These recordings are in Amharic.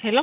ሄሎ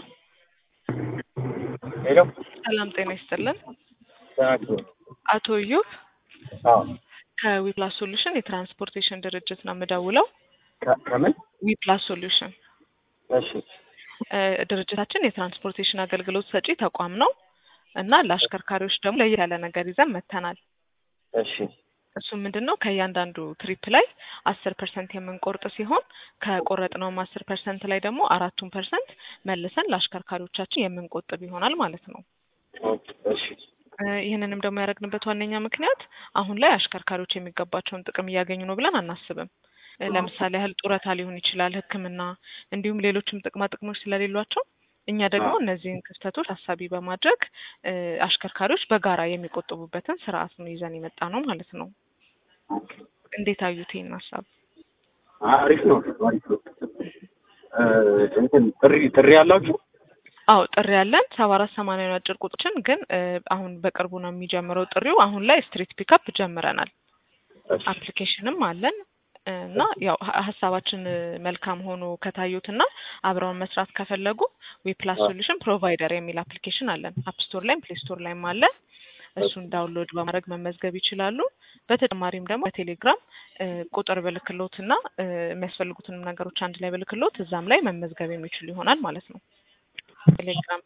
ሄሎ ሰላም ጤና ይስጥልን። ተናግሮ አቶ እዩብ አዎ ከዊፕላስ ሶሉሽን የትራንስፖርቴሽን ድርጅት ነው የምደውለው። ከ- ከምን ዊፕላስ ሶሉሽን እሺ እ፣ ድርጅታችን የትራንስፖርቴሽን አገልግሎት ሰጪ ተቋም ነው እና ለአሽከርካሪዎች ደግሞ ለየት ያለ ነገር ይዘን መጥተናል። እሺ እሱም ምንድን ነው ከእያንዳንዱ ትሪፕ ላይ አስር ፐርሰንት የምንቆርጥ ሲሆን ከቆረጥነውም አስር ፐርሰንት ላይ ደግሞ አራቱን ፐርሰንት መልሰን ለአሽከርካሪዎቻችን የምንቆጥብ ይሆናል ማለት ነው። ኦኬ፣ እሺ እ፣ ይህንንም ደግሞ ያደረግንበት ዋነኛ ምክንያት አሁን ላይ አሽከርካሪዎች የሚገባቸውን ጥቅም እያገኙ ነው ብለን አናስብም። እ፣ ለምሳሌ ያህል ጡረታ ሊሆን ይችላል፣ ሕክምና እንዲሁም ሌሎችም ጥቅማ ጥቅሞች ስለሌሏቸው እኛ ደግሞ እነዚህን ክፍተቶች ታሳቢ በማድረግ እ፣ አሽከርካሪዎች በጋራ የሚቆጥቡበትን ስርዓት ነው ይዘን የመጣ ነው ማለት ነው። እንዴት አዩት ይህን ሀሳብ? አሪፍ ነው አሪፍ ነው እ፣ እንትን ጥሪ ጥሪ ያላችሁ አዎ ጥሪ ያለን ሰባ አራት ሰማንያ ነው አጭር ቁጥሮችን ግን እ፣ አሁን በቅርቡ ነው የሚጀምረው ጥሪው። አሁን ላይ ስትሪት ፒካፕ ጀምረናል። እሺ አፕሊኬሽንም አለን እና ያው ሀ- ሀሳባችን እ፣ መልካም ሆኖ ከታዩት እና አብረውን መስራት ከፈለጉ ዊፕላስ ሶሉሽን ፕሮቫይደር የሚል አፕሊኬሽን አለን። አፕ ስቶር ላይም ፕሌይ ስቶር ላይም አለ። እሱን ዳውንሎድ በማድረግ መመዝገብ ይችላሉ። በተጨማሪም ደግሞ በቴሌግራም እ፣ ቁጥር ብልክሎት እና እ፣ የሚያስፈልጉትንም ነገሮች አንድ ላይ ብልክሎት እዛም ላይ መመዝገብ የሚችሉ ይሆናል ማለት ነው። ቴሌግራም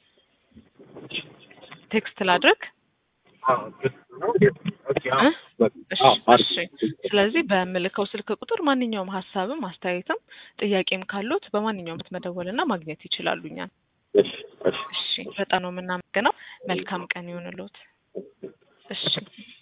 ቴክስት ላድርግ አዎ ግልጽ ነው ኦኬ አዎ እ? በቃ እሺ አዎ አሪፍ እሺ። ስለዚህ በምልከው ስልክ ቁጥር ማንኛውም ሀሳብም አስተያየትም ጥያቄም ካሉት በማንኛውም መደወልና ማግኘት ይችላሉ እኛን። እሺ እሺ እሺ በጣም ነው የምናመሰግነው። መልካም ቀን ይሁንልዎት። እሺ